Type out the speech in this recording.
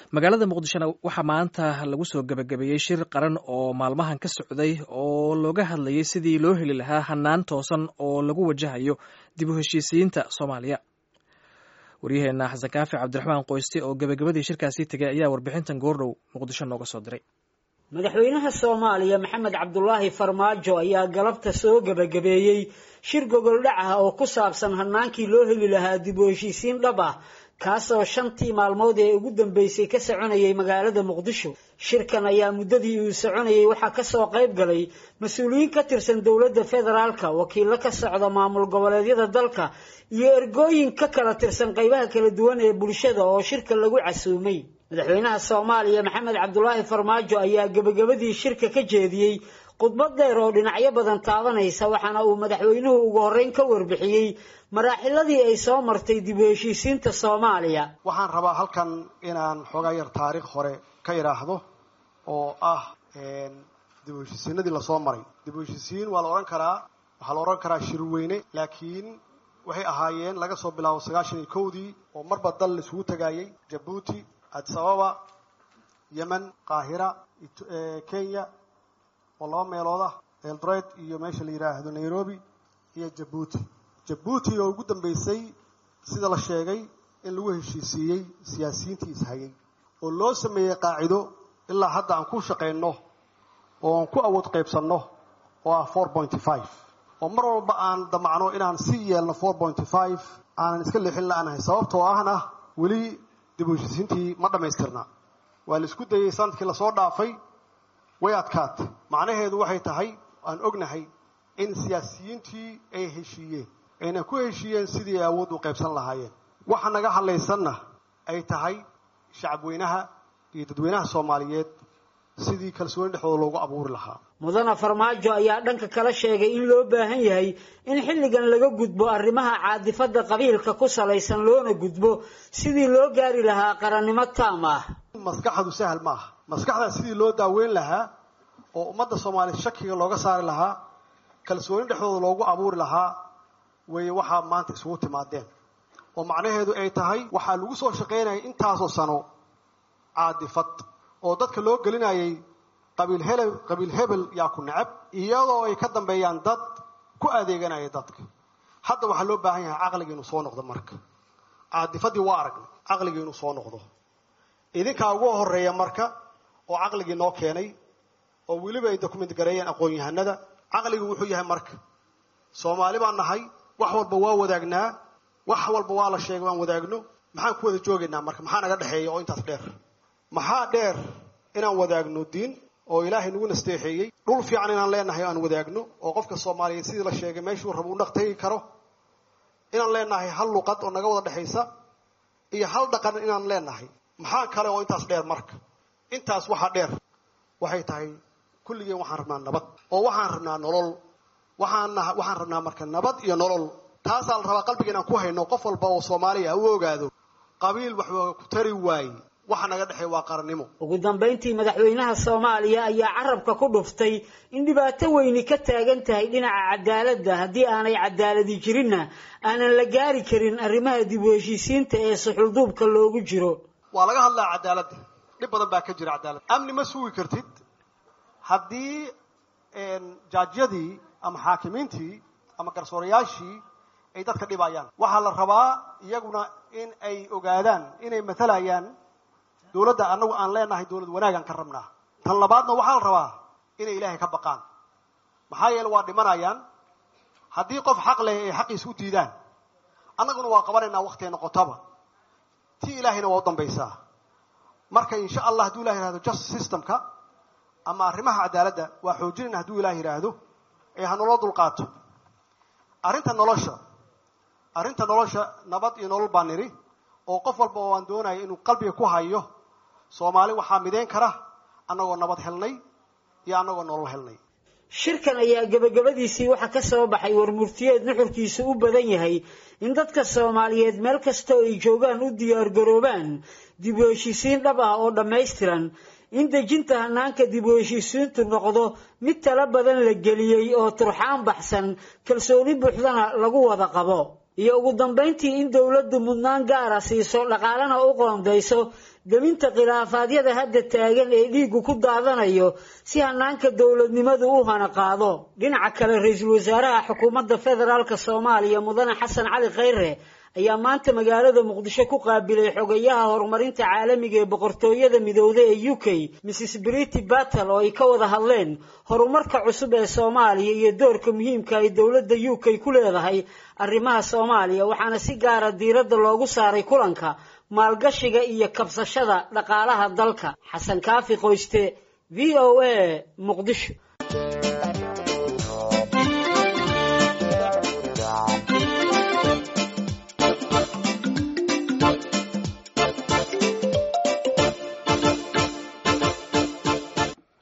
magaalada muqdishona waxaa maanta lagu soo gebagabeeyey shir qaran oo maalmahan ka socday oo looga hadlayay sidii loo heli lahaa hanaan toosan oo lagu wajahayo dib u heshiisiyiinta soomaaliya waryaheena xasan kaafi cabdiraxmaan qoyste oo gebagabadii shirkaasi tegay ayaa warbixintan goordhow muqdisho nooga soo diray madaxweynaha soomaaliya maxamed cabdulaahi farmaajo ayaa galabta soo gebagabeeyey shir gogoldhac ah oo ku saabsan hanaankii loo heli lahaa dib u heshiisiin dhab ah kaasoo shantii maalmood ee ugu dambeysay ka soconayay magaalada muqdisho shirkan ayaa muddadii uu soconayay waxaa kasoo qayb galay mas-uuliyiin ka tirsan dowladda federaalka wakiilo ka socda maamul goboleedyada dalka iyo ergooyin ka kala tirsan qaybaha kala duwan ee bulshada oo shirka lagu casuumay madaxweynaha soomaaliya maxamed cabdulaahi farmaajo ayaa gebagabadii shirka ka jeediyey khudbad dheer oo dhinacyo badan taabanaysa waxaana uu madaxweynuhu ugu horreyn ka warbixiyey maraaxiladii ay soo martay dib u heshiisiinta soomaaliya waxaan rabaa halkan inaan xoogaa yar taariikh hore ka idhaahdo oo ah dib u heshiisiinadii lasoo maray dib u heshiisiin waa la odhan karaa waxaa la odhan karaa shirweyne laakiin waxay ahaayeen laga soo bilaabo sagaashan iyo kowdii oo marba dal la isugu tagaayey jabuuti addis ababa yemen qaahira kenya oo laba meelood ah eldoret iyo meesha la yidhaahdo nairobi iyo jabuuti jabuuti oo ugu dambeysay sida la sheegay in lagu heshiisiiyey siyaasiyiintii ishayay oo loo sameeyey qaacido ilaa hadda aan ku shaqayno oo aan ku awood qaybsanno oo ah four pointy five oo mar walba aan damacno inaan sii yeelno four pointy five aanan iska leexin la-aanahay sababtoo ahna weli dib u heshiisiintii ma dhammaystirna waa la isku dayey sanadkii lasoo dhaafay way adkaatay macnaheedu waxay tahay aan ognahay in siyaasiyiintii ay heshiiyeen ayna ku heshiiyeen sidii ay awood u qaybsan lahaayeen waxa naga hadlaysanna ay tahay shacabweynaha iyo dadweynaha soomaaliyeed sidii kalsooni dhexdooda loogu abuuri lahaa mudana farmaajo ayaa dhanka kala sheegay in loo baahan yahay in xilligan laga gudbo arrimaha caadifadda qabiilka ku salaysan loona gudbo sidii loo gaari lahaa qarannimo taam ah maskaxdu sahal ma aha maskaxdaa sidii loo daaweyn lahaa oo ummadda soomaaliya shakiga looga saari lahaa kalsooni dhexdooda loogu abuuri lahaa weeye waxaa maanta isugu timaadeen oo macnaheedu ay tahay waxaa lagu soo shaqaynayay intaasoo sano caadifad oo dadka loo gelinayay qabiil hele qabiil hebel yaa ku necab iyadoo ay ka dambeeyaan dad ku adeeganaya dadka hadda waxaa loo baahan yahay caqliga inuu soo noqdo marka caadifadii waa aragnay caqligii inuu soo noqdo idinkaa ugu horeeya marka oo caqligii noo keenay oo weliba ay document gareeyeen aqoon-yahanada caqligu wuxuu yahay marka soomaali baan nahay wax walba waa wadaagnaa wax walba waa la sheegay waan wadaagno maxaan ku wada joogaynaa marka maxaa naga dhexeeya oo intaas dheer maxaa dheer inaan wadaagno diin oo ilaahay nagu nasteexeeyey dhul fiican inaan leenahay aan wadaagno oo qofka soomaaliyeed sidii la sheegay meeshuu raba u dhaqtagi karo inaan leenahay hal luqad oo naga wada dhexaysa iyo hal dhaqan inaan leenahay maxaa kale oo intaas dheer marka intaas waxaa dheer waxay tahay kulligeen waxaan rabnaa nabad oo waxaan rabnaa nolol waxaan waxaan rabnaa marka nabad iyo nolol taasaa la rabaa qalbiga inaan ku hayno qof walba oo soomaaliya u ogaado qabiil waxba ku tari waaye waxa naga dhexeey waa qarannimo ugu dambayntii madaxweynaha soomaaliya ayaa carabka ku dhuftay in dhibaato weyni ka taagan tahay dhinaca cadaaladda haddii aanay cadaaladi jirinna aanan la gaari karin arrimaha dib u heshiisiinta ee suxulduubka loogu jiro waa laga hadlaa cadaaladda dhib badan baa ka jira cadaalad amni ma sugi kartid haddii jaajyadii ama xaakimiintii ama garsoorayaashii ay dadka dhibayaan waxaa la rabaa iyaguna in ay ogaadaan inay matalayaan dowladda annagu aan leenahay dowlad wanaagaan ka rabnaa tan labaadna waxaa la rabaa inay ilaahay ka baqaan maxaa yeele waa dhimanayaan haddii qof xaq leh ay xaqiisa u diidaan annaguna waa qabanaynaa waktay noqotaba ti ilaahayna waa u dambaysaa marka insha allah hadduu ilah yihahdo justice systemka ama arrimaha cadaaladda waa xoojinayna hadduu ilah yidhaahdo ee hanaloo dulqaato arrinta nolosha arrinta nolosha nabad iyo nolol baa nidhi oo qof walba oo aan doonaya inuu qalbiga ku hayo soomaali waxaa mideyn kara annagoo nabad helnay iyo annagoo nolol helnay shirkan ayaa gebagabadiisii waxaa ka soo baxay warmurtiyeed nuxurkiisu u badan yahay in dadka soomaaliyeed meel kasta oo ay joogaan u diyaargaroobaan dib u heshiisiin dhab ah oo dhammaystiran in dejinta hanaanka dib u heshiisiintu noqdo mid tala badan la geliyey oo turxaan baxsan kalsooni buuxdana lagu wada qabo iyo ugu dambayntii in dowladdu mudnaan gaara siiso dhaqaalena u qoondayso deminta khilaafaadyada hadda taagan ee dhiiggu ku daadanayo si hanaanka dowladnimadu u hana qaado dhinaca kale ra-iisul wasaaraha xukuumadda federaalka soomaaliya mudane xasan cali khayre ayaa maanta magaalada muqdisho ku qaabilay xogayaha horumarinta caalamiga ee boqortooyada midowda ee u k mrs brity battle oo ay ka wada hadleen horumarka cusub ee soomaaliya iyo doorka muhiimka ay dowladda u k ku leedahay arrimaha soomaaliya waxaana si gaara diiradda loogu saaray kulanka maalgashiga iyo kabsashada dhaqaalaha dalka xasan kaafi qoyste v o a muqdisho